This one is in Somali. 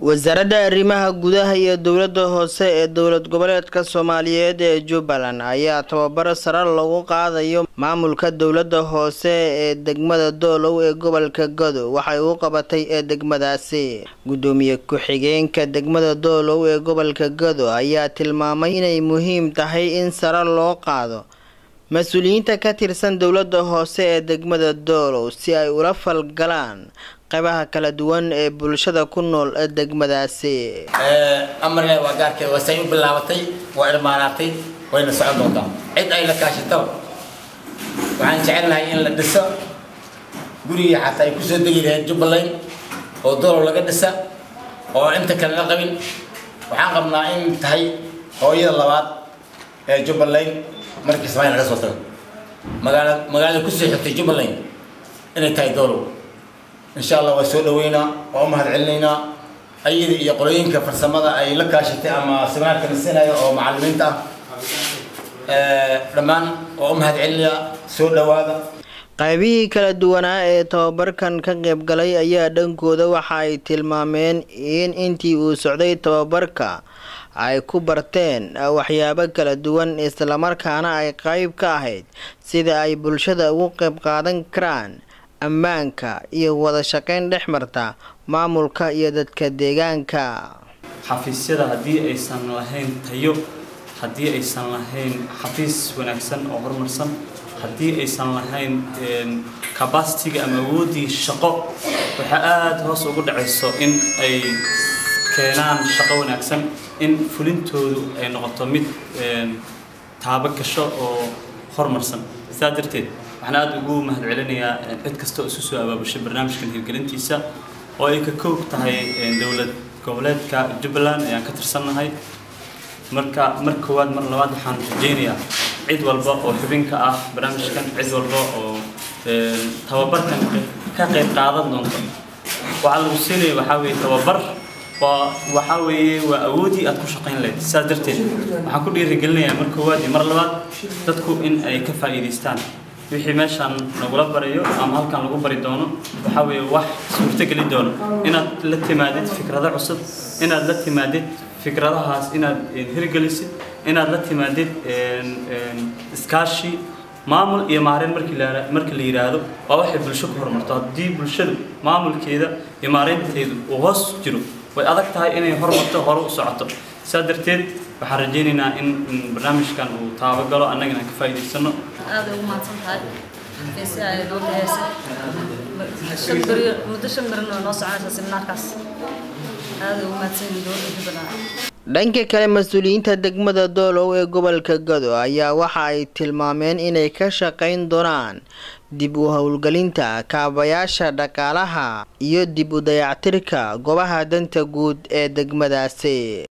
wasaaradda arrimaha gudaha iyo dowladda hoose ee dowlad goboleedka soomaaliyeed ee jubbaland ayaa tababaro sare lagu qaadayo maamulka dowladda hoose ee degmada doolow ee gobolka godo waxay u qabatay ee degmadaasi gudoomiye ku-xigeenka degmada doolow ee gobolka godo ayaa tilmaamay inay muhiim tahay in sare loo qaado mas-uuliyiinta ka tirsan dowladda hoose ee degmada doolow si ay ula falgalaan qaybaha kala duwan ee bulshada ku nool ee degmadaasi amarle waa gaarkeeda waa say u bilaabatay waa irmaanaatay wayna socon doontaa cid ay la kaashataba waxaan jecelnahay in la dhiso gurigii xataa ay kusoo degi lahayd jubbaland oo doolow laga dhisa oo inta kale la qabin waxaan qabnaa in tahay hooyada labaad ee jubbaland markii samayn laga soo tago magaala magaalada kusoo xigtay jubbaland inay tahay doolow insha allah waa soo dhaweynaa waa u mahad celinaynaa ayada iyo qolooyinka farsamada ay la kaashatay ama siminaarka nasinaya oo macalimiinta ah dhammaan waa u mahad celinayaa soo dhawaada qaybihii kala duwanaa ee tababarkan ka qaybgalay ayaa dhankooda waxa ay tilmaameen in intii uu socday tababarka ay ku barteen waxyaabo kala duwan islamarkaana ay qayb ka ahayd sida ay bulshada ugu qayb qaadan karaan ammaanka iyo wada shaqayn dhex marta maamulka iyo dadka deegaanka xafiisyada haddii aysan lahayn tayo haddii aysan lahayn xafiis wanaagsan oo horumarsan haddii aysan lahayn cabacitiga ama awooddii shaqo waxaa aada hoos ugu dhacayso in ay keenaan shaqo wanaagsan in fulintoodu ay noqoto mid taabo gasho oo horumarsan sidaa darteed waxaan aada ugu mahad celinayaa cid kasta oo isu soo abaabushay barnaamijkan hirgelintiisa oo ay ka koog tahay dowlad goboleedka jubbaland ayaan ka tirsannahay marka mar koowaad mar labaad waxaan rajeynayaa cid walba oo xubinka ah barnaamijkan cid walba oo tababarkan ka qayb qaadan doonto waxaa lagu siinaya waxaa weeye tababar waa waxaa weeye waa awoodii aad ku shaqayn lahayd sidaas darteed waxaan ku dhiirigelinayaa mar koowaad iyo mar labaad dadku in ay ka faa'iidaystaan wixii meeshaan nagula barayo ama halkan lagu bari doono waxaa weeye wax suurtogeli doono inaad la timaadid fikrado cusub inaad la timaadid fikradahaas inaad hirgelisid inaad la timaadid iskaashi maamul iyo maareen markii la markii la yidhaahdo waa waxay bulsho ku horumarto haddii bulshadu maamulkeeda iyo maareynteedu uu hoos jiro way adag tahay inay horumarto hore u socoto sidaa darteed waxaan rajaynaynaa in barnaamijkan uu taabagalo annagana ka faa'iidaysano aada ugu mahadsan tahay xafiisya ay noo bixiysay shan beri muddo shan berin oo noo soconaysa seminaarkaas aada ugu mahadsan yihiin dowladda jubbaland dhanka kale mas-uuliyiinta degmada doolow ee gobolka gado ayaa waxa ay tilmaameen inay ka shaqayn doonaan dib u howlgelinta kaabayaasha dhaqaalaha iyo dib u dayactirka goobaha danta guud ee degmadaasi